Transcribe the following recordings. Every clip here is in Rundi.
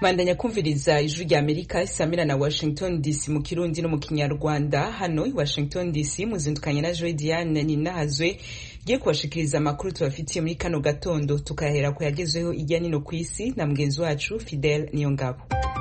mandanya kumviriza ijwi rya amerika isamira na washington dc mu kirundi no mu kinyarwanda hano i washington dc muzindukanye na joy diane ninahazwe giye kubashikiriza amakuru tubafitiye muri kano gatondo tukayahera ku yagezweho ijya nino ku isi na mugenzi wacu fidel niyongabo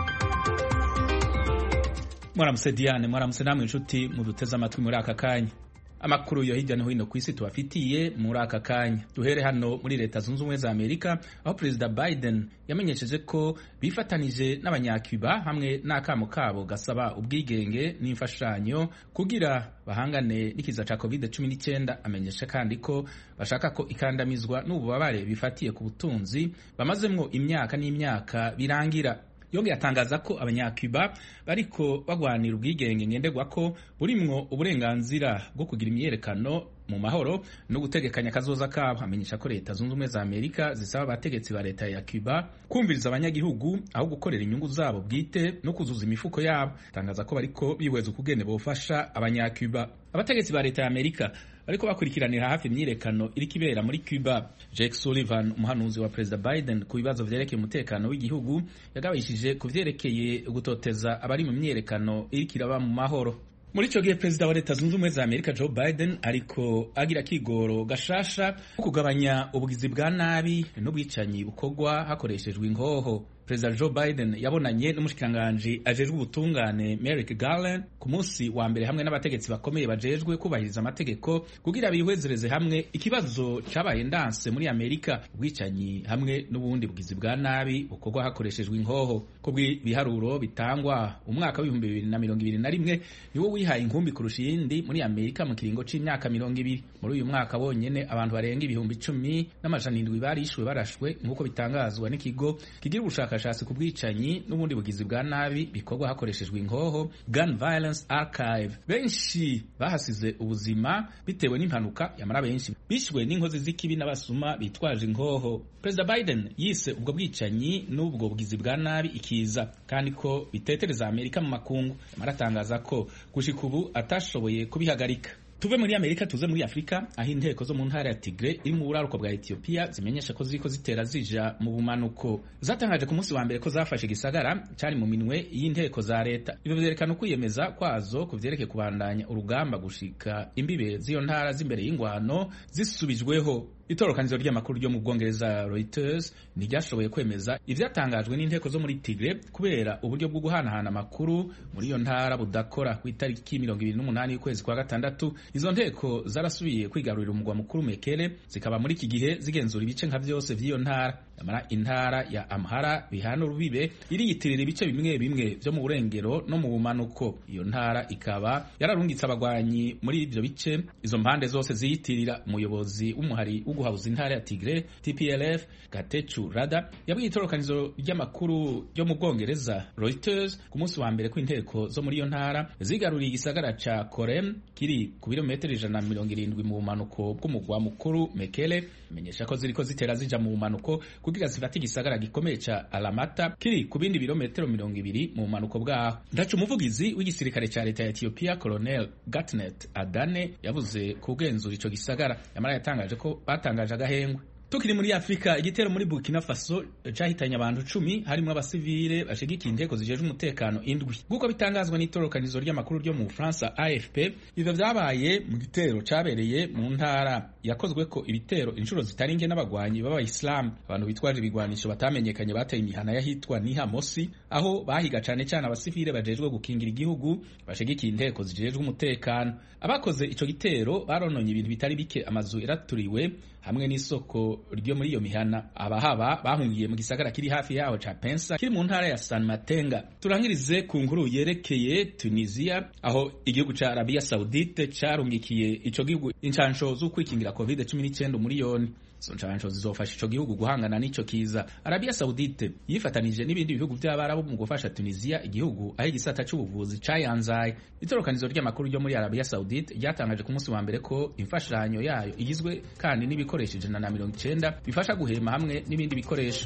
mwaramutse diane mwaramutse namwe inshuti muduteze amatwi muri aka kanya amakuru yo hirya no hino ku isi tubafitiye muri aka kanya duhere hano muri leta zunze ubumwe za amerika aho perezida biden yamenyesheje ko bifatanije n'abanyacuba hamwe n'akamo kabo gasaba ubwigenge n'imfashanyo kugira bahangane n'ikiza ca covid 19 amenyesha kandi ko bashaka ko ikandamizwa n'ububabare bifatiye ku butunzi bamazemwo imyaka n'imyaka birangira yongeye atangaza ko abanyacuba bariko bagwanira ubwigenge ngenderwa ko burimwo uburenganzira bwo kugira imyiyerekano mu mahoro no gutegekanya akazoza kabo amenyesha ko leta zunze ubumwe za amerika zisaba abategetsi ba leta ya cuba kumviriza abanyagihugu aho gukorera inyungu zabo bwite no kuzuza imifuko yabo atangaza ko bariko bihweza ukugene bofasha abanyacuba abategetsi ba leta ya amerika bariko bakurikiranira hafi imyiyerekano iriko ibera muri Cuba. Jake Sullivan umuhanuzi wa Perezida Biden ku bibazo vyerekeye umutekano w'igihugu yagabishije ku vyerekeye gutoteza abari mu myiyerekano iriko iraba mu mahoro muri ico gihe perezida wa leta zunze ubumwe za amerika joe biden ariko agira kigoro gashasha ko kugabanya ubugizi bwa nabi n'ubwicanyi bukorwa hakoreshejwe ingoho perezida joe biden yabonanye n'umushikiranganji ajejwe ubutungane merrick garland ku munsi wa mbere hamwe n'abategetsi bakomeye bajejwe kubahiriza amategeko kugira bihwezereze hamwe ikibazo cabaye ndanse muri amerika ubwicanyi hamwe n'ubundi bugizi bwa nabi bukorwa hakoreshejwe inkoho ko bw'ibiharuro bitangwa umwaka w'ibihumbi bibiri na mirongo ibiri na rimwe niwo wihaye inkumbi kurusha iyindi muri amerika mu kiringo c'imyaka mirongo ibiri muri uyu mwaka wonyene abantu barenga ibihumbi icumi n'amajana indwi barishwe barashwe nk'uko bitangazwa n'ikigo kigira ubushakashatsi ku bwicanyi n'ubundi bugizi bwa nabi bikorwa hakoreshejwe inkoho gun violence archive benshi bahasize ubuzima bitewe n'impanuka yamara benshi bishwe n'inkozi z'ikibi n'abasuma bitwaje inkoho perezida biden yise ubwo bwicanyi n'ubwo bugizi bwa nabi ikiza kandi ko bitetereza amerika mu makungu yamara atangaza ko gushika ubu atashoboye kubihagarika tuve muri amerika tuze muri afurika aho inteko zo mu ntara ya tigre iri mu buraruko bwa etiyopiya zimenyesha ko ziriko zitera zija mu bumanuko zatangaje ku munsi wa mbere ko zafashe igisagara cari mu minwe y'inteko za leta ivyo vyerekana ukwiyemeza kwazo ku vyerekeye kubandanya urugamba gushika imbibe z'iyo ntara z'imbere y'ingwano zisubijweho itorokanizo ry'amakuru ryo mu bwongereza Reuters ntiryashoboye kwemeza ivyatangajwe n'inteko zo muri Tigre kubera uburyo bwo guhanahana amakuru muri iyo ntara budakora ku itariki mirongo ibiri n'umunani y'ukwezi kwa gatandatu izo nteko zarasubiye kwigarurira umugwa mukuru Mekele zikaba muri iki gihe zigenzura ibice nka vyose vy'iyo ntara nyamara intara ya Amhara bihana urubibe iriyitirira ibice bimwe bimwe vyo mu burengero no mu bumanuko iyo ntara ikaba yararungitse abagwanyi muri ivyo bice izo mpande zose ziyitirira umuyobozi w'umuhari guhabuza intara ya Tigre TPLF Gatechu Rada yabwiye itorokanizo ry'amakuru ryo mu Bwongereza Reuters ku munsi wa mbere ko inteko zo muri iyo ntara zigaruriye igisagara ca Korem kiri ku birometero ijana na mirongo irindwi mu bumanuko bw'umugwa mukuru Mekele imenyesha ko ziriko zitera zija mu bumanuko kugira zifate igisagara gikomeye ca Alamata kiri ku bindi birometero mirongo ibiri mu bumanuko bwaho ndaca umuvugizi w'igisirikare ca leta ya Ethiopia Colonel Gatnet Adane yavuze kugenzura ico gisagara yamara yatangaje ko batangaje agahengwe tukiri muri afurika igitero muri burkina faso cahitanye abantu cumi harimwo abasivile bashigikiye inteko zijejwe umutekano indwi nk'uko bitangazwa n'itorokanizo ry'amakuru ryo mu bufaransa afp ivyo vyabaye mu gitero cabereye mu ntara yakozweko ibitero inshuro zitari nke n'abagwanyi b'abayisilamu abantu bitwaje ibigwanisho batamenyekanye bateye imihana y'ahitwa nihamosi aho bahiga cane cane abasivile bajejwe gukingira igihugu bashigikiye inteko zijejwe umutekano abakoze ico gitero barononye ibintu bitari bike amazu yaraturiwe hamwe n'isoko ryo muri iyo mihana abahaba bahungiye mu gisagara kiri hafi yaho ca Pensa kiri mu ntara ya San Matenga turangirize ku nkuru yerekeye Tunisia aho igihugu ca Arabia Saudite carungikiye ico gihugu incansho z'ukwikingira COVID-19 umuriyoni izo nshansho zizofasha ico gihugu guhangana n'ico kiza Arabia Saudite yifatanije n'ibindi bihugu vy'abarabu mu gufasha Tunisia igihugu aho igisata c'ubuvuzi cayanzaye itorokanizo ry'amakuru ryo muri Arabia Saudite ryatangaje ku munsi wa mbere ko imfashanyo yayo igizwe kandi n'ibikoresho ijana na mirongo icenda bifasha guhema hamwe n'ibindi bikoresho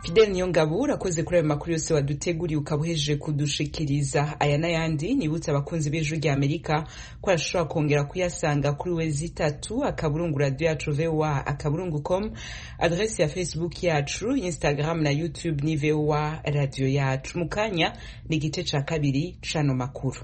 Fidel Niyongabo urakoze kuri ayo makuru yose waduteguriye ukaba uhejeje kudushikiriza aya n'ayandi nibutse abakunzi b'ijwi rya Amerika ko arashobora kongera kuyasanga kuri we zitatu akaburungu radio yacu VOA akaburungu com adresse ya Facebook yacu Instagram na YouTube ni VOA radio yacu mu kanya ni igice ca kabiri c'ano makuru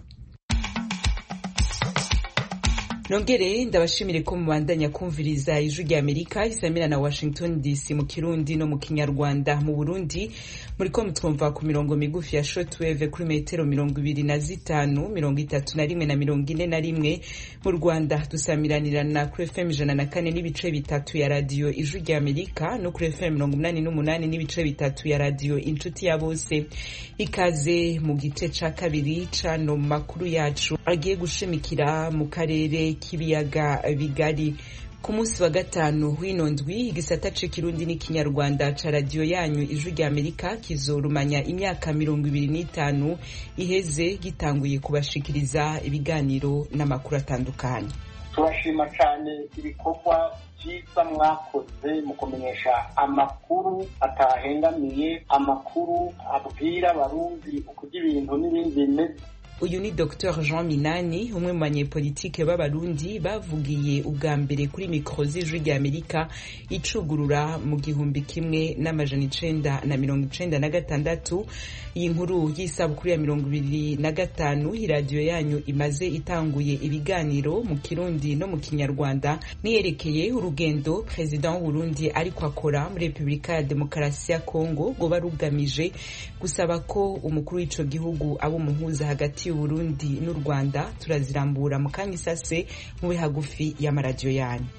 nongere ndabashimire ko mubandanya kumviriza ijwi rya amerika isamira na washington dc mu kirundi no mu kinyarwanda mu burundi muriko mutwumva ku mirongo migufi ya shortwave kuri metero mirongo ibiri na zitanu mirongo itatu na rimwe na mirongo ine na rimwe mu rwanda dusamiranirana kuri fm ijana na kane n'ibice bitatu ya radiyo ijwi rya amerika no kuri fm mirongo umunani n'umunani n'ibice bitatu ya radiyo inshuti ya bose ikaze mu gice ca kabiri cano makuru yacu agiye gushimikira mu karere k'ibiyaga bigari ku munsi wa gatanu w'ino ndwi igisata c'ikirundi n'ikinyarwanda ca radiyo yanyu ijwi rya amerika kizorumanya imyaka mirongo ibiri n'itanu iheze gitanguye kubashikiriza ibiganiro n'amakuru atandukanye turashima cyane ibikorwa byiza mwakoze mu kumenyesha amakuru atahengamiye amakuru abwira abarundi ukurya ibintu n'ibindi bimeze uyu ni dr jean minani umwe mu banyepolitike b'abarundi bavugiye ubwa mbere kuri mikoro z'ijwi rya amerika icugurura mu gihumbi kimwe n'amajana icenda na mirongo icenda na gatandatu iyi nkuru y'isabukuru ya mirongo ibiri na gatanu iradiyo yanyu imaze itanguye ibiganiro mu kirundi no mu kinyarwanda niyerekeye urugendo perezida w'uburundi ariko akora muri repubulika ya demokarasi ya kongo rwoba rugamije gusaba ko umukuru w'ico gihugu aba umuhuza hagati y'uburundi n'u rwanda turazirambura mu kanya isase mube hagufi y'amaradiyo yanyu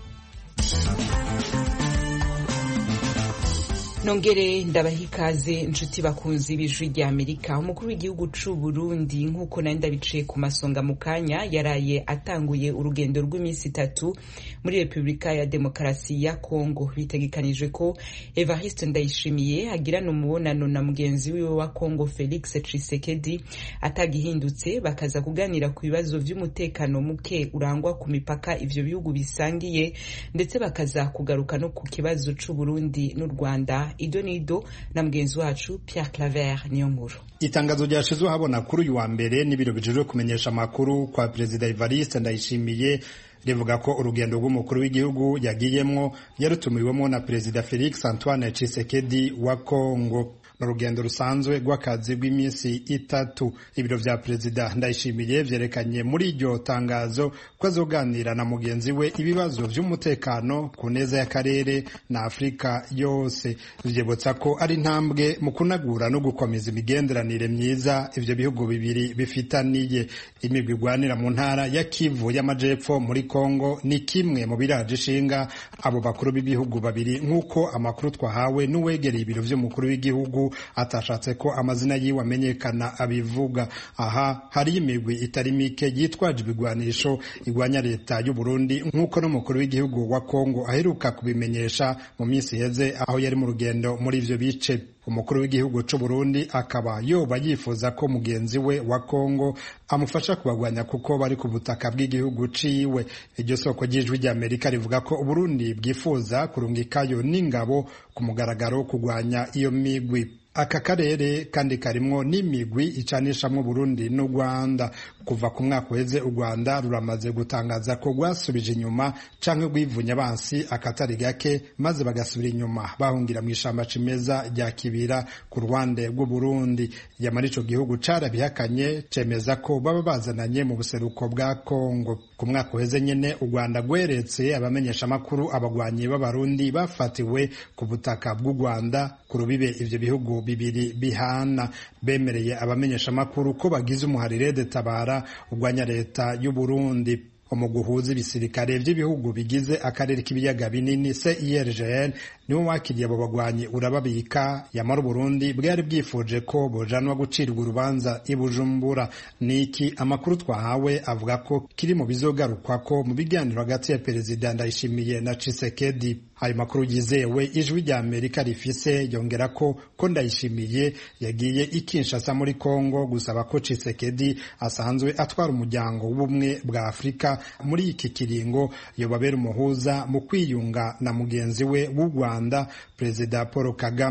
nongere ndabaha ikaze inshuti bakunzi b'ijwi rya amerika umukuru w'igihugu c'u burundi nk'uko nari ndabiciye ku masonga mu kanya yaraye atanguye urugendo rw'iminsi itatu muri repubulika ya demokarasi ya kongo bitegekanijwe ko evariste ndayishimiye agirana umubonano na mugenzi wiwe wa kongo felix tshisekedi atagihindutse bakaza kuganira ku bibazo vy'umutekano muke urangwa ku mipaka ivyo bihugu bisangiye ndetse bakaza kugaruka no ku kibazo c'u burundi n'u rwanda ido nido na mugenzi wacu Pierre Claver niyo nkuru itangazo ryashizwe habona kuri uyu wa mbere n'ibiro bijejwe kumenyesha amakuru kwa perezida Evariste Ndayishimiye rivuga ko urugendo rw'umukuru w'igihugu yagiyemwo yarutumiwemo na perezida Felix Antoine Tshisekedi wa Kongo urugendo rusanzwe rw'akazi rw'iminsi itatu ibiro vya perezida ndayishimiye vyerekanye muri iryo tangazo ko azoganira na mugenzi we ibibazo vy'umutekano ku neza y'akarere na afurika yose vyibutsa ko ari intambwe mu kunagura no gukomeza imigenderanire myiza ivyo bihugu bibiri bifitaniye imigwi igwanira mu ntara ya kivu y'amajepfo muri kongo ni kimwe mu biraje ishinga abo bakuru b'ibihugu babiri nk'uko amakuru twahawe n'uwegereye ibiro vy'umukuru w'igihugu atashatse ko amazina yiwe amenyekana abivuga aha hari imigwi itari mike yitwaje ibigwanisho igwanya leta y'u Burundi nk'uko n'umukuru w'igihugu wa Kongo aheruka kubimenyesha mu minsi iheze aho yari mu rugendo muri ivyo bice umukuru w'igihugu c'u Burundi akaba yoba yifuza ko mugenzi we wa Kongo amufasha kubagwanya kuko bari ku butaka bw'igihugu ciwe iryo soko ry'ijwi rya Amerika rivuga ko Uburundi bwifuza kurungikayo n'ingabo ku mugaragaro kugwanya iyo migwi aka karere kandi karimwo n'imigwi icanishamwo Burundi n'u Rwanda kuva ku mwaka uheze u Rwanda ruramaze gutangaza ko rwasubije inyuma canke rwivunya abansi akatari gake maze bagasubira inyuma bahungira mu ishamba cimeza rya Kibira ku ruhande rw'u Burundi yamara ico gihugu carabihakanye cemeza ko baba bazananye mu buseruko bwa Kongo ku mwaka uheze nyene u Rwanda rweretse abamenyesha makuru abagwanyi b'abarundi bafatiwe ku butaka bw'u Rwanda ku rubibe ivyo bihugu bibiri bihana bemereye abamenyesha makuru ko bagize umuharire de tabara urwanya leta y'u Burundi umuguhuza ibisirikare vy'ibihugu bigize akarere k'ibiyaga binini CIRGL niwo wakiriye abo bagwanyi urababika yamara Burundi bwari bwifuje ko bojanwa gucirwa urubanza i Bujumbura niki amakuru twahawe avuga ko kiri mu bizogarukwa ko mu biganiro hagati ya perezida Ndayishimiye na Tshisekedi ayo makuru yizewe ijwi rya Amerika rifise yongera ko ko Ndayishimiye yagiye i Kinshasa muri Kongo gusaba ko Tshisekedi asanzwe atwara umuryango w'ubumwe bwa Afurika muri iki kiringo yobabera umuhuza mu kwiyunga na mugenzi we w'u Rwanda Perezida Paul Kagame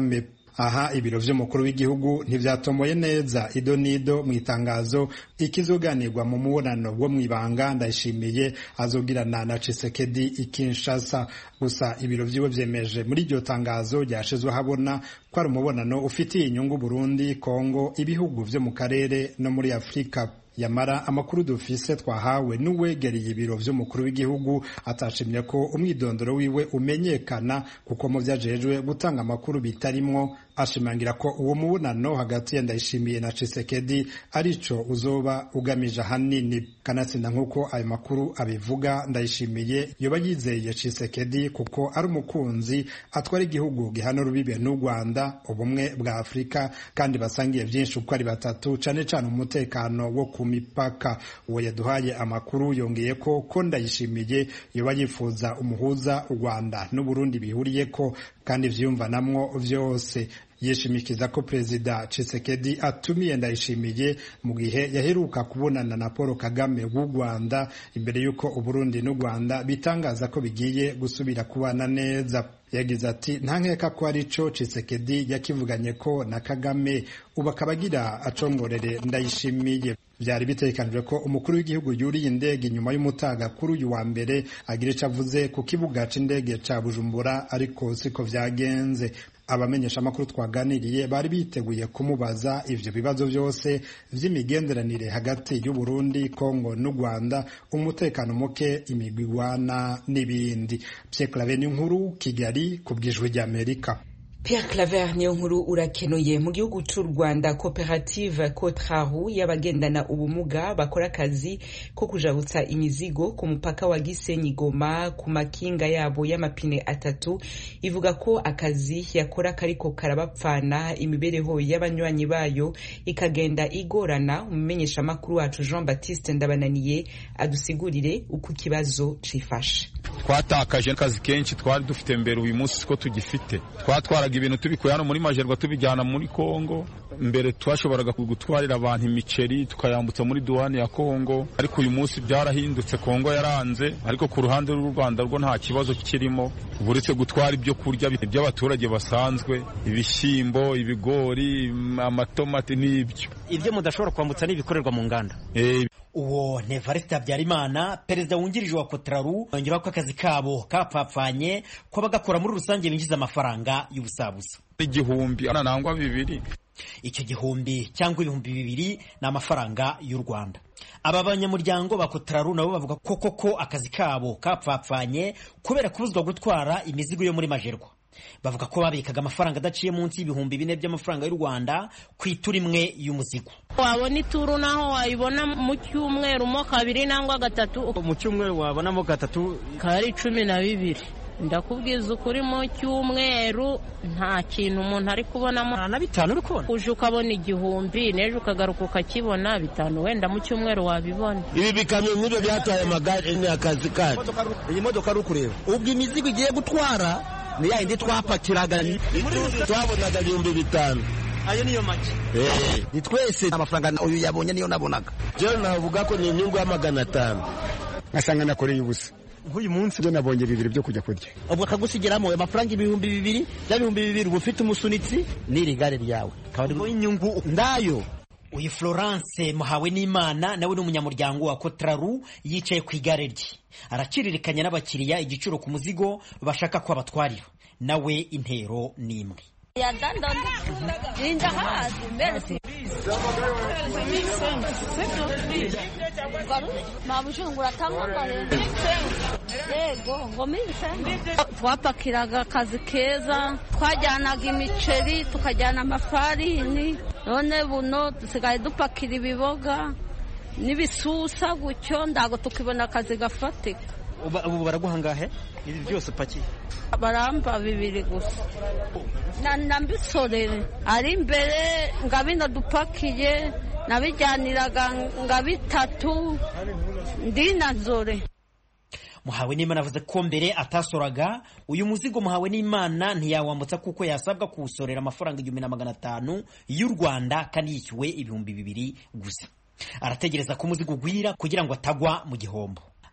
aha ibiro vy'umukuru w'igihugu ntivyatomboye neza ido nido mu itangazo ikizoganirwa mu mubonano bwo mw'ibanga ndayishimiye azogirana na Chisekedi ikinshasa gusa ibiro vyiwe vyemeje muri iryo tangazo ryashizwe habona ko ari umubonano ufitiye inyungu Burundi Kongo ibihugu vyo mu karere no muri Afurika yamara amakuru dufise twahawe n'uwegereye ibiro vy'umukuru w'igihugu atashimye ko umwidondoro wiwe umenyekana kuko mu vyajejwe gutanga amakuru bitarimwo ashimangira ko uwo mubonano hagati ya Ndayishimiye na Chisekedi arico uzoba ugamije ahanini kanatsinda nk'uko ayo makuru abivuga Ndayishimiye yoba yizeye Chisekedi kuko ari umukunzi atwara igihugu gihana urubibe n'u Rwanda ubumwe bwa Afurika kandi basangiye vyinshi uko ari batatu cane cane umutekano wo ku mipaka uwo yaduhaye amakuru yongeye ko ko Ndayishimiye yoba yifuza umuhuza u Rwanda n'u Burundi bihuriyeko kandi vyumvanamwo vyose yishimikiza ko perezida Tshisekedi atumiye Ndayishimiye mu gihe yaheruka kubonana na Paul Kagame w'u Rwanda imbere y'uko Uburundi n'u Rwanda bitangaza ko bigiye gusubira kubana neza yagize ati nta nkeka ko ari cyo Tshisekedi yakivuganye ko na Kagame ubu akaba agira acongorere Ndayishimiye byari bitekanijwe ko umukuru w'igihugu yuriye indege inyuma y'umutaga kuri uyu wa mbere agira icyo avuze ku kibuga c'indege ca Bujumbura ariko siko vyagenze abamenyesha amakuru twaganiriye bari biteguye kumubaza ivyo bibazo vyose vy'imigenderanire hagati y'u Burundi Kongo n'u Rwanda umutekano muke imigwigwana n'ibindi Pierre Claver nkuru Kigali ku bw'ijwi ry'Amerika Pierre Claver niyo nkuru urakenuye mu gihugu cy'u Rwanda koperative Kotrahu y'abagendana ubumuga bakora akazi ko kujabutsa imizigo ku mupaka wa Gisenyi Goma ku makinga yabo y'amapine atatu ivuga ko akazi yakora kariko karabapfana imibereho y'abanywanyi bayo ikagenda igorana umumenyesha makuru wacu Jean Baptiste Ndabananiye adusigurire uko ikibazo cifashe twatakaje akazi kenshi twari dufite mbere uyu munsi ko tugifite twatwaraga ibintu tubikuye hano muri majerwa tubijyana muri kongo mbere twashoboraga gutwarira abantu imiceri tukayambutsa muri duwani ya kongo ariko uyu munsi byarahindutse kongo yaranze ariko ku ruhande rw'u rwanda rwo nta kibazo kirimo uretse gutwara ibyo kurya by'abaturage basanzwe ibishyimbo ibigori amatomati n'ibyo ibyo mudashobora kwambutsa ni ibikorerwa mu nganda uwo Nevariste Habyarimana perezida wungirije wa Kotraru yongeraho ko akazi kabo kapfapfanye ko bagakora muri rusange binjiza amafaranga y'ubusabusa igihumbi nangwa bibiri icyo gihumbi cyangwa ibihumbi bibiri ni amafaranga y'u Rwanda aba banyamuryango ba Kotraru nabo bavuga ko koko akazi kabo kapfapfanye kubera kubuzwa gutwara imizigo yo muri majerwa bavuga ko babikaga amafaranga adaciye munsi y'ibihumbi bine by'amafaranga y'u Rwanda ku ituru imwe y'umuzigo wabona ituru naho wayibona mu cyumweru mo kabiri nangwa gatatu mu cyumweru wabonamo gatatu kari cumi na bibiri ndakubwiza ukuri mu cyumweru nta kintu umuntu ari kubonamo na bitanu uri kubona uje ukabona igihumbi n'ejo ukagaruka ukakibona bitanu wenda mu cyumweru wabibona ibi bikamyo nk'ibyo byatwaye amagare ni akazi kacu iyi modoka ari ukureba ubwo imizigo igiye gutwara ni ya yindi twapakiraga twabonaga ibihumbi bitanu ayo niyo make ni twese amafaranga uyu yabonye niyo nabonaga rero navuga ko ni inyungu ya magana atanu ngasanga nakoreye ubusa nk'uyu munsi byo nabonye bibiri byo kujya kurya ubwo akagusigeramo amafaranga ibihumbi bibiri bya bihumbi bibiri uba ufite umusunitsi n'iri gare ryawe inyungu ndayo uyu Florence muhawe n'Imana nawe ni umunyamuryango wa Kotraru yicaye ku igare rye araciririkanya n'abakiriya igiciro ku muzigo bashaka ko abatwarira nawe intero ni imwe twapakiraga akazi keza twajyanaga imiceri tukajyana amafarini none buno dusigaye dupakira ibiboga n'ibisusa gutyo ntabwo tukibona akazi gafatika ubu baraguha angahe ibi byose upakiye baramba bibiri gusa na mbisorere ari imbere nga bino dupakiye nabijyaniraga nga bitatu ndi na nzore muhawe n'imana avuze ko mbere atasoraga uyu muzigo muhawe n'imana ntiyawambutsa kuko yasabwa kuwusorera amafaranga igihumbi na magana atanu y'u rwanda kandi yishyuwe ibihumbi bibiri gusa arategereza ko umuzigo ugwira kugira ngo atagwa mu gihombo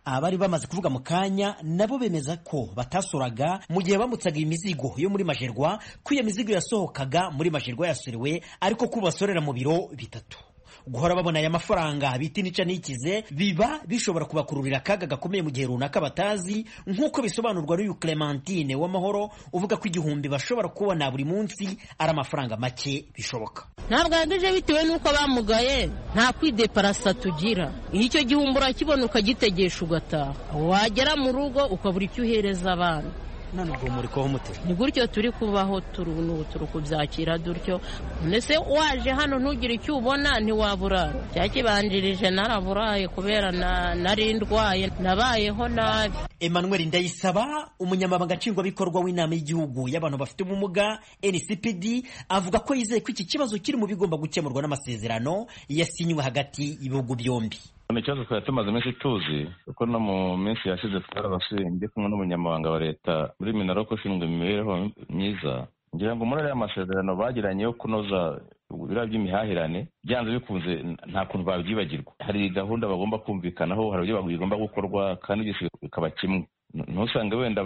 abari bamaze kuvuga mu kanya nabo bemeza ko batasuraga mu gihe bambutsaga imizigo yo muri majerwa ko iyo mizigo yasohokaga muri majerwa yasorewe ariko ko basorera mu biro bitatu guhora babona aya mafaranga bita inica n'ikize biba bishobora kubakururira akaga gakomeye mu gihe runaka batazi nk'uko bisobanurwa n'uyu Clementine w'amahoro uvuga ko igihumbi bashobora kubona buri munsi ari amafaranga make bishoboka ntabwo yanduje bitewe n'uko bamugaye nta kwideparasa tugira iyo icyo gihumbi urakibona ukagitegesha ugataha wagera mu rugo ukabura icyo uhereza abana none ubwo muri kubaho mute ni gutyo turi kubaho turi n'ubu turi kubyakira dutyo ndetse waje hano ntugire icyo ubona ntiwaburara cyakibanjirije naraburaye kubera nari ndwaye nabayeho nabi Emmanuel Ndayisaba umunyamabanga nshingwabikorwa w'inama y'igihugu y'abantu bafite ubumuga NCPD avuga ko yizeye ko iki kibazo kiri mu bigomba gukemurwa n'amasezerano yasinywe hagati y'ibihugu byombi ni ikibazo twari tumaze iminsi tuzi kuko no mu minsi yashize twarabasuye ndi kumwe n'umunyamabanga wa leta muri minaroko ushinzwe imibereho myiza ngira ngo muri ariya masezerano bagiranye yo kunoza biriya by'imihahirane byanze bikunze nta kuntu babyibagirwa hari gahunda bagomba kumvikanaho hari uburyo bigomba gukorwa kandi byose bikaba kimwe ntusange wenda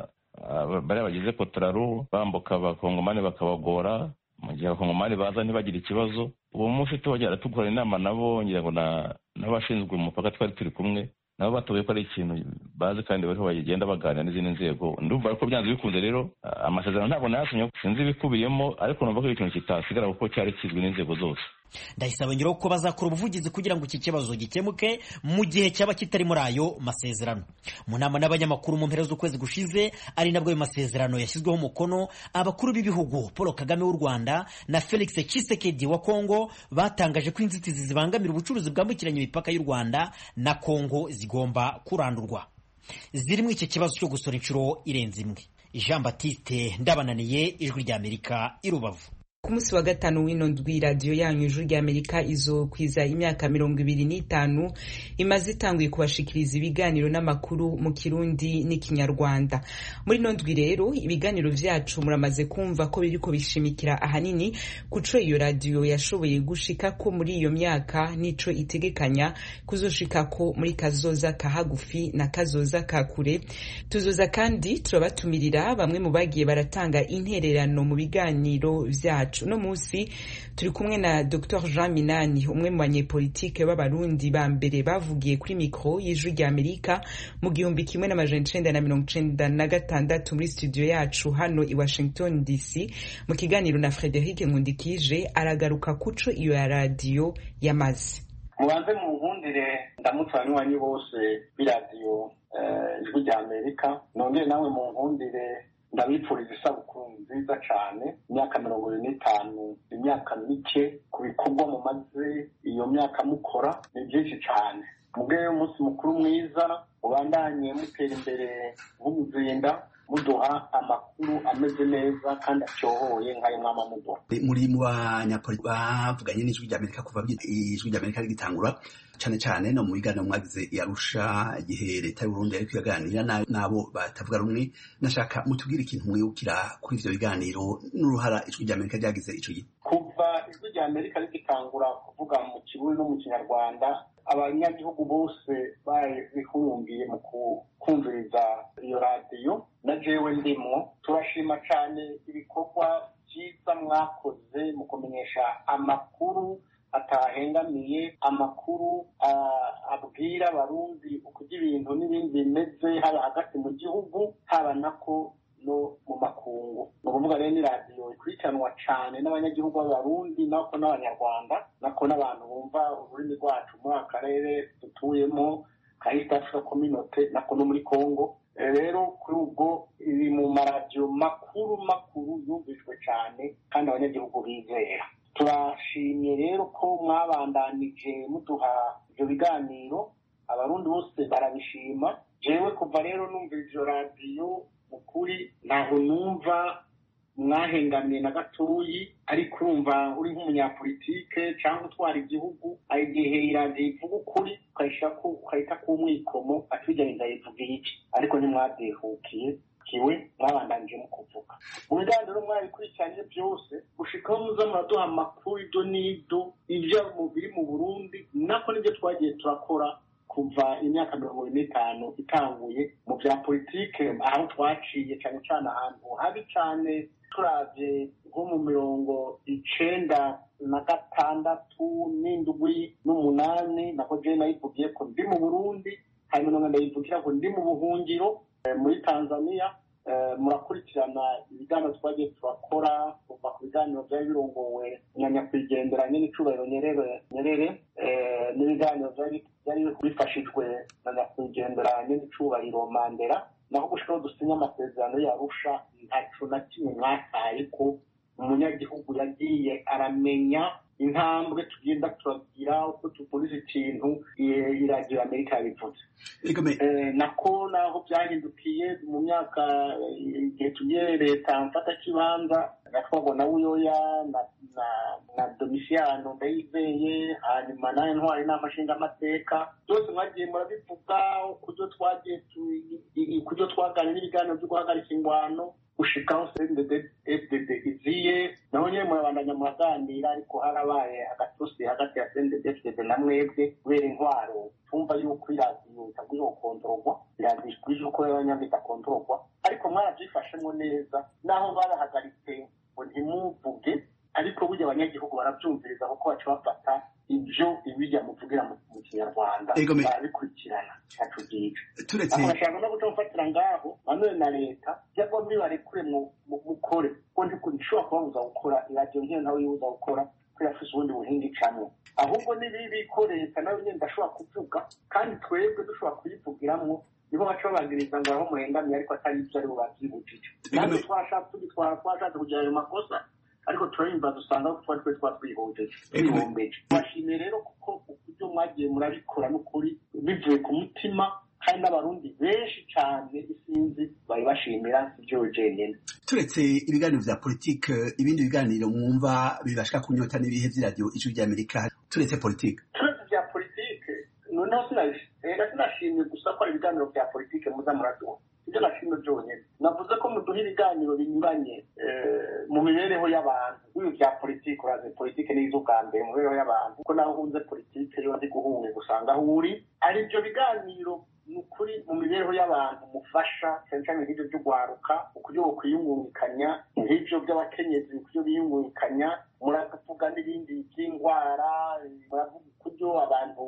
bariya bagize kotoraru bambuka abakongomani bakabagora mu gihe abakongomani baza ntibagire ikibazo uwo munsi tuhagera dukora inama nabo ngira ngo n'abashinzwe umupaka twari turi kumwe nabo batoye ko ari ikintu bazi kandi bariho bagenda baganira n'izindi nzego ndumva ko byanze bikunze rero amasezerano ntabwo nayasinye sinzi ibikubiyemo ariko numva ko ari ikintu kitasigara kuko cyari kizwi n'inzego zose ndahise ngeraho ko bazakora ubuvugizi kugira ngo iki kibazo gikemuke mu gihe cyaba kitari muri ayo masezerano mu nama n'abanyamakuru mu mpera z'ukwezi gushize ari nabwo ayo masezerano yashyizweho umukono abakuru b'ibihugu paul kagame w'u rwanda na felix Tshisekedi wa kongo batangaje ko inzitizi zibangamira ubucuruzi bwambukiranya imipaka y'u rwanda na kongo zigomba kurandurwa zirimo iki kibazo cyo gusora inshuro irenze imwe jean batiste ndabananiye ijwi ry'amerika i rubavu ku munsi wa gatanu w'ino ndwi radiyo yanyu ijwi ry'amerika izokwiza imyaka mirongo ibiri n'itanu imaze itanguye kubashikiriza ibiganiro n'amakuru mu kirundi n'ikinyarwanda muri ino ndwi rero ibiganiro vyacu muramaze kumva ko biriko bishimikira ahanini kuco iyo radiyo yashoboye gushika ko muri iyo myaka nico itegekanya kuzoshika ko muri kazoza ka hagufi na kazoza ka kure tuzoza kandi turabatumirira bamwe mu bagiye baratanga intererano mu biganiro vyacu uno munsi turi kumwe na Dr Jean Minani umwe mu banyepolitike b'abarundi ba mbere bavugiye kuri mikro y'ijwi rya Amerika mu gihumbi kimwe n'amajana icenda na mirongo icenda na gatandatu muri studio yacu hano i Washington DC mu kiganiro na Frederic Nkundikije aragaruka kuco iyo ya radiyo yamaze mubanze mu nkundire ndamutse abanywanyi bose b'iradiyo ijwi rya amerika nongere nawe mu nkundire ndabifuriza isabukuru nziza cyane imyaka mirongo ine n'itanu imyaka mike ku bikorwa mumaze iyo myaka mukora ni byinshi cyane mubwire umunsi mukuru mwiza ubandanye mutera imbere nk'umuzinda muduha amakuru ameze neza kandi acyohoye nk'ayo mwama muduha muri mu banyapolitiki bavuganye n'ijwi ry'amerika kuva ijwi ry'amerika rigitangura cyane cyane no mu biganiro mwagize yarusha igihe leta y'uburundi yari kuyaganira n'abo batavuga rumwe nashaka mutubwire ikintu mwibukira kuri ivyo biganiro n'uruhara ijwi ry'amerika ryagize ico gihe kuva ijwi ry'amerika rigitangura kuvuga mu kirundi no mu kinyarwanda abanyagihugu bose bihumbiye mu kumviriza iyo radiyo na jewe ndimwo turashima cyane ibikorwa byiza mwakoze mu kumenyesha amakuru atahengamiye amakuru abwira abarundi ukurya ibintu n'ibindi bimeze haba hagati mu gihugu haba nako no mu makungu ni ukuvuga rero ni radiyo ikurikiranwa cyane n'abanyagihugu b'abarundi nako n'abanyarwanda nako n'abantu bumva ururimi rwacu muri aka karere dutuyemo ka east africa community nako no muri congo rero kuri ubwo iri mu maradiyo makuru makuru yumvijwe cyane kandi abanyagihugu bizera turashimye rero ko mwabandanije muduha ibyo biganiro abarundi bose barabishima jewe kuva rero numva ivyo radiyo ukuri ntaho numva mwahengamiye na gatoyi ariko urumva uri nk'umunyapolitike cyangwa utwara igihugu igihe iradiyo ivuga ukuri ukahita k'umwikomo atujyaniza yivuga iki ariko ntimwadehukiye kiwe mwabandanije mu kuvuga mu biganiro mwabikurikiranye byose gushikaho muza muraduha amakuru ibyo n'ibyo ibyo biri mu burundi nako nibyo twagiye turakora kuva imyaka mirongo ine n'itanu itanguye mu bya politike aho twaciye cyane cyane ahantu habi cyane turavye nko mu mirongo icenda na gatandatu n'indwi n'umunani nako je nayivugiye ko ndi mu burundi hanyuma ndayivugira ko ndi mu buhungiro muri tanzania murakurikirana ibiganiro twagiye turakora kuva ku biganiro byari birongowe na nyakwigendera nyine icubahiro nyerere nyerere n'ibiganiro byari bifashijwe na nyakwigendera nyine icubahiro mandela naho gushikaho dusinya amasezerano yarusha ntaco na kimwe mwataye ko umunyagihugu yagiye aramenya intambwe tugenda turagira uko tuvuriza ikintu iradiyo amerika yabivuze nako naho byahindukiye mu myaka igihe tugiye leta mfata kibanza gatwago na buyoya na na domisiyano ndayizeye hanyuma nayo ntwari n'amashinga amateka byose mwagiye murabivuga kubyo twagiye kubyo twaganira n'ibiganiro byo guhagarika ingwano gushikaho sendede iziye naho nyine murabandanya muraganira ariko harabaye agatusi hagati ya sendede na mwebwe kubera intwaro tumva yuko iradiyo itagwiye gukontororwa iradiyo ikwiye uko y'abanyamita idakontororwa ariko mwarabyifashemo neza naho barahagaritse ngo ntimuvuge ariko burya abanyagihugu barabyumviriza kuko baca bafata ibyo ibijya muvugira mu kinyarwanda barabikurikirana cyacu gica aho bashaka no guca gufatira ngaho nanone na leta cyangwa mbibarekure mukore ko ndishobora kubabuza gukora iradiyo nk'iyo nawe yibuza gukora ko yafise ubundi buhinga icamwo ahubwo ni bibi ko leta nawe nyine ndashobora kuvuga kandi twebwe dushobora kuyivugiramo nibo baca babagiriza ngo aho murengamiye ariko atari ibyo ari bo bavyibujije natwe twashatse tugitwara twashatse kugira ayo makosa ariko turabimba dusanga ko twari twe twatwihojeje twihombeje bashimiye rero kuko uburyo mwagiye murabikora n'ukuri bivuye ku mutima kandi n'abarundi benshi cyane isinzi bari bashimira ibyo jenyine turetse ibiganiro vya politike ibindi biganiro mwumva bibashika kunyota n'ibihe vy'iradiyo ijwi ry'amerika turetse politike turetse vya politike noneho sinashimye gusa ko ari ibiganiro vya politike muza muraduha ibyo nashimye byonyine navuze ko muduha ibiganiro binyuranye mu mibereho y'abantu ibi bya politiki urazi politiki ni ubwa mbere mu mibereho y'abantu kuko naho uhunze politiki yo ndi guhunga usanga aho uri ari ibyo biganiro ni ukuri mu mibereho y'abantu mufasha cyane cyane nk'ibyo by'ugwaruka uburyo bwo kwiyungungikanya nk'ibyo by'abakenyezi uburyo biyungungikanya muravuga n'ibindi by'indwara muravuga uburyo abantu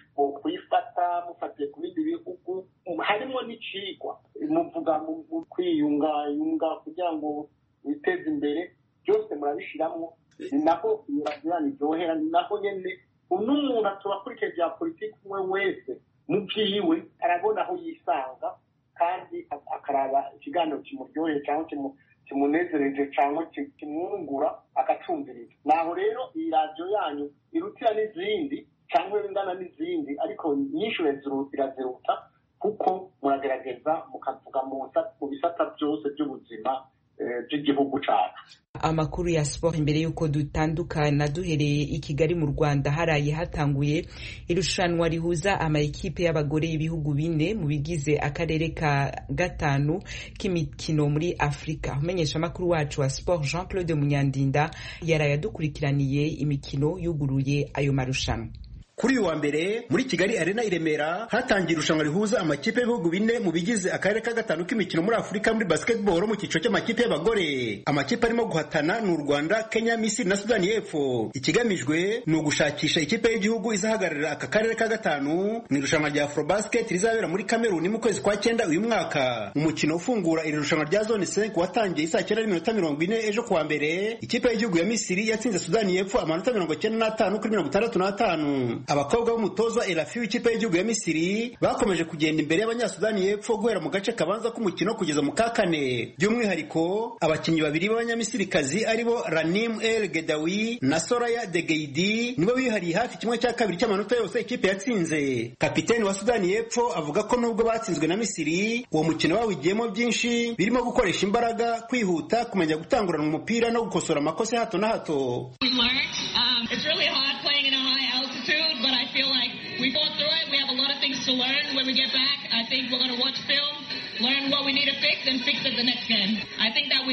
kwifata mufatiye ku bindi bihugu harimo n'icigwa muvuga mu kwiyungayunga kugira ngo witeze imbere byose murabishyiramo ni naho iyo radiyo iryohera ni naho nyine n'umuntu aturakurikije bya politiki umwe wese mu byiwe arabona aho yisanga kandi akaraba ikiganiro kimuryoheye cyangwa kimunezereje cyangwa kimwungura agacumviriza naho rero iyi radiyo yanyu irutira n'izindi cyangwa ingana n'izindi ariko nyinshi iraziruta kuko muragerageza mukavuga mu bisata byose by'ubuzima by'igihugu cyacu amakuru ya siporo imbere y'uko dutandukana duhereye i kigali mu rwanda haraye hatanguye irushanwa rihuza amakipe y'abagore y'ibihugu bine mu bigize akarere ka gatanu k'imikino muri afurika umenyesha amakuru wacu wa siporo jean claude munyandinda yaraye adukurikiraniye imikino yuguruye ayo marushanwa kuri uyu wa mbere muri kigali arena i remera hatangiye irushanwa rihuza amakipe y'ibihugu bine mu bigize akarere ka gatanu k'imikino muri afurika muri basketball mu cyiciro cy'amakipe y'abagore amakipe arimo guhatana ni u rwanda kenya misiri na sudani y'epfo ikigamijwe ni ugushakisha ikipe y'igihugu izahagararira aka karere ka gatanu mu irushanwa rya afrobasket rizabera muri kameruni mu kwezi kwa cyenda uyu mwaka umukino ufungura iri rushanwa rya zone 5 watangiye isaa cyenda n'iminota mirongo ine ejo kuwa mbere ikipe y'igihugu ya misiri yatsinze sudani y'epfo amanota mirongo cyenda n'atanu kuri mirongo itandatu n'atanu abakobwa b'umutoza Elafi w'ikipe y'igihugu ya Misiri bakomeje kugenda imbere y'abanyasudani y'epfo guhera mu gace kabanza k'umukino kugeza mu ka kane by'umwihariko abakinnyi babiri b'abanyamisirikazi aribo Ranim El Gedawi na Soraya Degeidi nibo bihariye hafi kimwe cya kabiri cy'amanota yose ikipe yatsinze kapiteni wa Sudani y'epfo avuga ko nubwo batsinzwe na Misiri uwo mukino bawigiyemo byinshi birimo gukoresha imbaraga kwihuta kumenya gutangurana umupira no gukosora amakosa ya hato na hato but I feel like we fought through it. We have a lot of things to learn when we get back. I think we're going to watch film, learn what we need to fix, and fix it the next game. I think that we learn is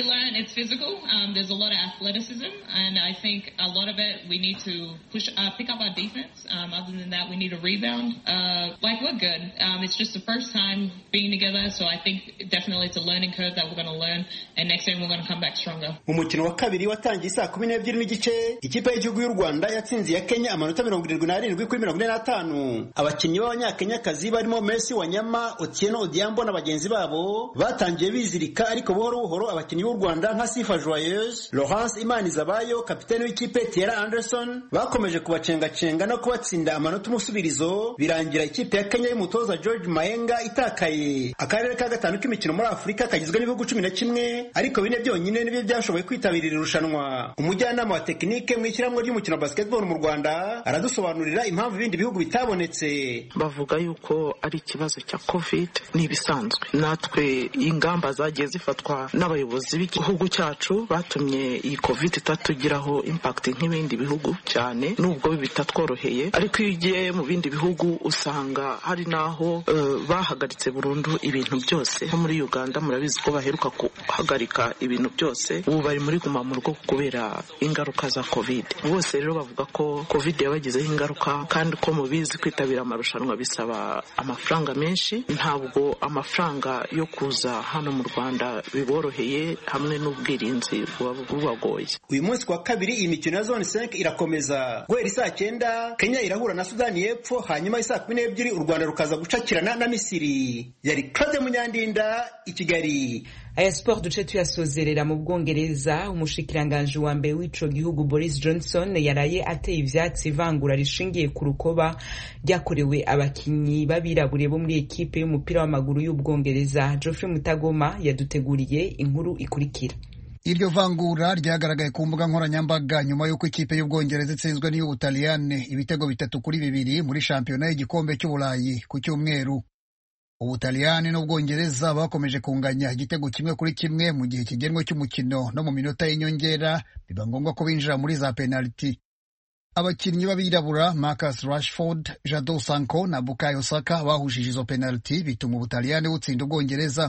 it's physical. Um, there's a lot of athleticism, and I think a lot of it we need to push, uh, pick up our defense. Um, other than that, we need to rebound. Uh, like we're good. Um, it's just the first time being together, so I think definitely it's a learning curve that we're going to learn, and next time we're going to come back stronger. mu mukino wa kabiri watangiye saa kumi n'ebyiri n'igice ikipe y'igihugu y'u rwanda yatsinze iya kenya amanota mirongo irindwi n'arindwi kuri mirongo ine n'atanu abakinnyi b'abanyakenyakazi barimo messi wanyama otieno odiambo na bagenzi babo batangiye bizirika ariko buhoro buhoro abakinnyi b'u rwanda nka sifa joyeuse laurence imanizabayo kapiteni w'ikipe tiera anderson bakomeje kubacengacenga no kubatsinda amanota umusubirizo birangira ikipe ya kenya y'umutoza george mayenga itakaye akarere ka gatanu k'imikino muri afurika kagizwe n'ibihugu cumi na kimwe ariko bine byonyine nibyo byashoboye kwitabira iri rushanwa umujyanama wa tekinike mu ishyirahamwe ry'umukino wa basketball mu rwanda aradusobanurira impamvu ibindi bihugu bitabonetse bavuga yuko ari ikibazo cya covid ni ibisanzwe natwe ingamba zagiye zifatwa n'abayobozi b'igihugu cyacu batumye iyi covid itatugiraho impact nk'ibindi bihugu cyane nubwo bitatworoheye ariko iyo ugiye mu bindi bihugu usanga hari n'aho uh, bahagaritse burundu ibintu byose nko muri uganda murabizi ko baheruka guhagarika ibintu byose ubu bari muri guma mu rugo kubera ingaruka za covid bose rero bavuga ko covid yabagizeho ingaruka kandi ko mubizi kwitabira amarushanwa bisaba amafaranga menshi ntabwo amafaranga yo kuza hano mu rwanda biboroheye hamwe n'ubwirinzi buba bubagoye uyu munsi kwa kabiri iyi mikino ya zone 5 irakomeza guhera isaa cyenda kenya irahura na sudani y'epfo hanyuma isaa kumi n'ebyiri u rwanda rukaza gucakirana na misiri yari claude munyandinda i kigali aya siporo duce tuyasozerera mu bwongereza umushikiranganji wa mbere w'ico gihugu boris johnson yaraye ateye ivyatsi ivangura rishingiye ku rukoba ryakorewe abakinyi b'abirabure bo muri ekipe y'umupira w'amaguru y'ubwongereza geoffrey mutagoma yaduteguriye inkuru ikurikira iryo vangura ryagaragaye ku mbuga nkoranyambaga nyuma y'uko ikipe y'ubwongereza itsinzwe n'iy'ubutaliyane ibitego bitatu kuri bibiri muri shampiyona y'igikombe cy'uburayi ku cyumweru ubutaliyani n'ubwongereza bakomeje kunganya igitego kimwe kuri kimwe mu gihe kigenwe cy'umukino no mu minota y'inyongera biba ngombwa ko binjira muri za penaliti abakinnyi b'abirabura marcus rashford jado sanko na bukayo saka bahushije izo penaliti bituma ubutaliyani butsinda ubwongereza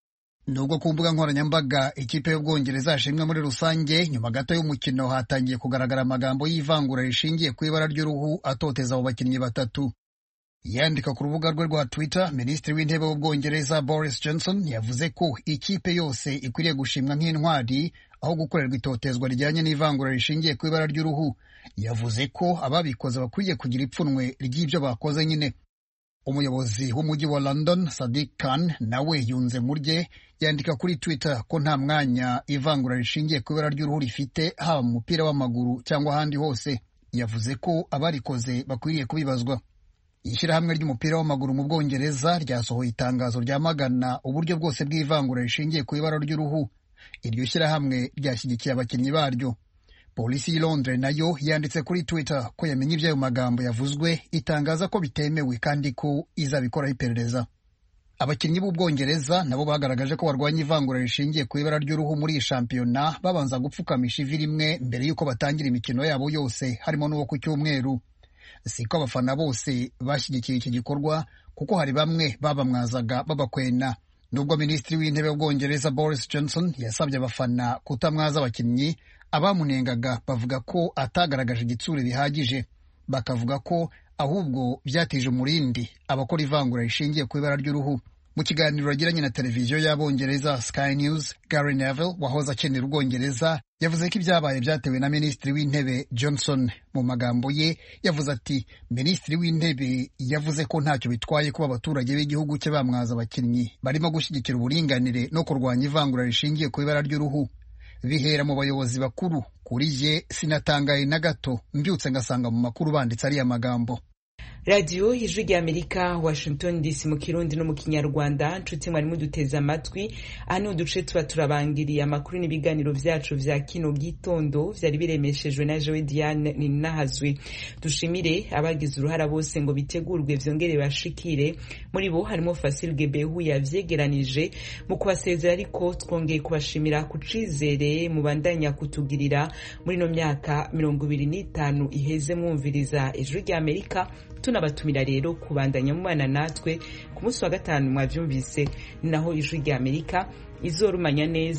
nubwo ku mbuga nkoranyambaga ikipe y'ubwongereza yashimwe muri rusange nyuma gato y'umukino hatangiye kugaragara amagambo y'ivangura rishingiye ku ibara ry'uruhu atoteza abo bakinnyi batatu yandika ku rubuga rwe rwa twitter minisitiri w'intebe w'ubwongereza boris johnson yavuze ko ikipe yose ikwiriye gushimwa nk'intwari aho gukorerwa itotezwa rijyanye n'ivangura rishingiye ku ibara ry'uruhu yavuze ko ababikoze bakwiriye kugira ipfunwe ry'ibyo bakoze nyine umuyobozi w'umujyi wa london sadik khan nawe yunze mu rye yandika kuri twitter ko nta mwanya ivangura rishingiye ku ibara ry'uruhu rifite haba mu mupira w'amaguru cyangwa ahandi hose yavuze ko abarikoze bakwiriye kubibazwa ishyirahamwe ry'umupira w'amaguru mu bwongereza ryasohoye itangazo ryamagana uburyo bwose bw'ivangura rishingiye ku ibara ry'uruhu iryo shyirahamwe ryashyigikiye abakinnyi baryo polisi y'i londres nayo yanditse kuri twitter ko yamenye iby'ayo magambo yavuzwe itangaza ko bitemewe kandi ko izabikoraho iperereza abakinnyi b'ubwongereza nabo bagaragaje ko barwanya ivangura rishingiye ku ibara ry'uruhu muri iyi shampiyona babanza gupfukamisha ivi rimwe mbere y'uko batangira imikino yabo yose harimo n'uwo ku cyumweru siko abafana bose bashyigikiye iki gikorwa kuko hari bamwe babamwazaga babakwena nubwo minisitiri w'intebe w'ubwongereza boris johnson yasabye abafana kutamwaza abakinnyi abamunengaga bavuga ko atagaragaje igitsure bihagije bakavuga ko ahubwo byatije umurindi abakora ivangura rishingiye ku ibara ry'uruhu mu kiganiro yagiranye na televiziyo y'abongereza Sky News Gary Neville wahoze akenera ubwongereza yavuze ko ibyabaye byatewe na minisitiri w'intebe Johnson mu magambo ye yavuze ati minisitiri w'intebe yavuze ko ntacyo bitwaye kuba abaturage b'igihugu cye bamwaza abakinnyi barimo gushyigikira uburinganire no kurwanya ivangura rishingiye ku ibara ry'uruhu bihera mu bayobozi bakuru kuri ye sinatangaye na gato mbyutse ngasanga mu makuru banditse ariya magambo radiyo ijwi ry'amerika washington dc mu kirundi no mu kinyarwanda nshuti mwari muduteze amatwi aha ni uduce tuba turabangiriye amakuru n'ibiganiro byacu vya kino gitondo vyari biremeshejwe na jewe diane ninahazwe dushimire abagize uruhara bose ngo bitegurwe vyongere bashikire muri bo harimo fasil gebehu yavyegeranije mu kubasezera ariko twongeye kubashimira ku cizere mubandanya kutugirira muri ino myaka mirongo ibiri n'itanu iheze mwumviriza ijwi ry'amerika tunabatumira rero kubandanya mubana natwe ku munsi wa gatanu mwavyumvise naho ijwi rya amerika izorumanya neza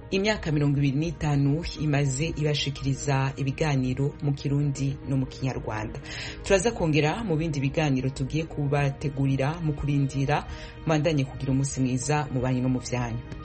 imyaka mirongo ibiri n'itanu imaze ibashikiriza ibiganiro mu kirundi no mu kinyarwanda turaza kongera mu bindi biganiro tugiye kubategurira mu kurindira mwandanye kugira umunsi mwiza mu banyu no mu vyanyu